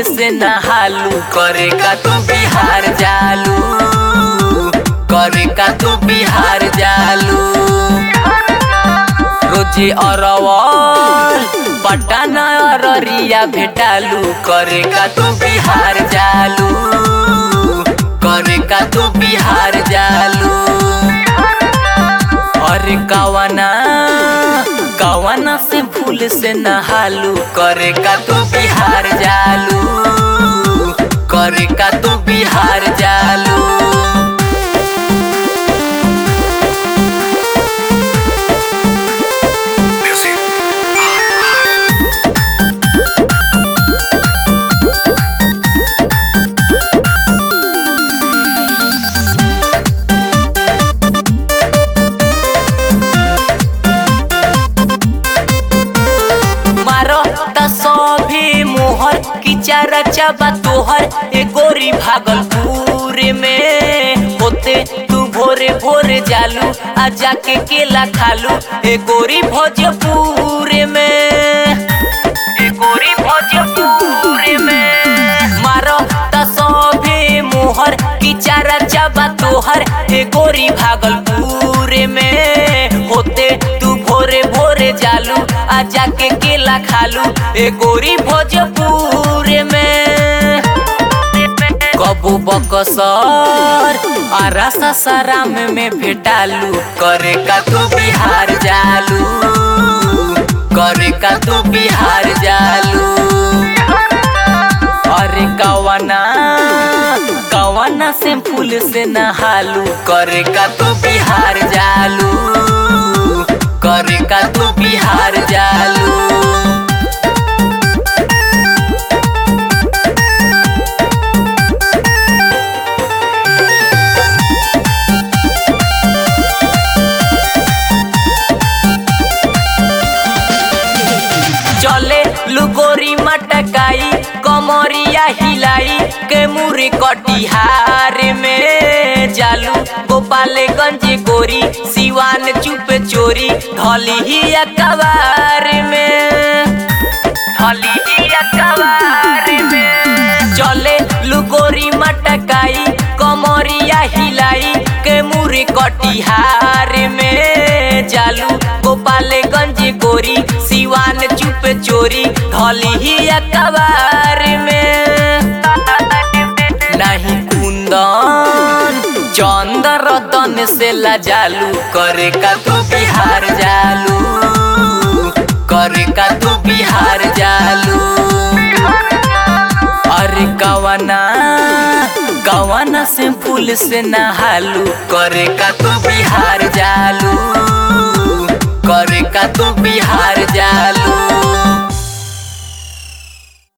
फूल से नहालू करे का तू बिहार जालू करे का तू बिहार जालू रोजे अरवल पटना अररिया भेटालू करे का तू बिहार जालू करे का तू बिहार जालू अरे कवना कवना से फूल से नहालू करे का तू बिहार जालू करे का तू बिहार जालू मारो त सभी मोहर की चारा चाबा तोहर ए गोरी भागलपुर में होते तू भोरे भोरे जालू आ जाके केला खालू ए गोरी भोजपुर में ए गोरी भोजपुर में मारो त सभी मोहर की चारा चाबा तोहर ए गोरी भागलपुर में होते तू भोरे भोरे जालू आ जाके केला खालू ए गोरी भोजपुर में कबू बकसर आरा सासाराम में भेटालू करे का तू बिहार जालू करे का तू बिहार जालू अरे कवना कवना से फूल से नहालू करे का तू बिहार जालू करे का तू बिहार जालू चले लुगोरी मटकाई कमरिया हिलाई के मुरी कटिहार में जालू गोपालगंज गोरी सिवान चुप चोरी धली ही अखबार में धली ही अखबार में चले लुगोरी मटकाई कमरिया हिलाई के मुरी कटिहार में जालू गोपालगंज गोरी सिवान चुप चोरी धली ही अखबार में नहीं कुंदन चंदर रतन से लजालू करे का तू बिहार जालू करे का तू बिहार जालू अरे कवना कवना से फूल से नहालू करे का तू बिहार जालू करे का तू बिहार जालू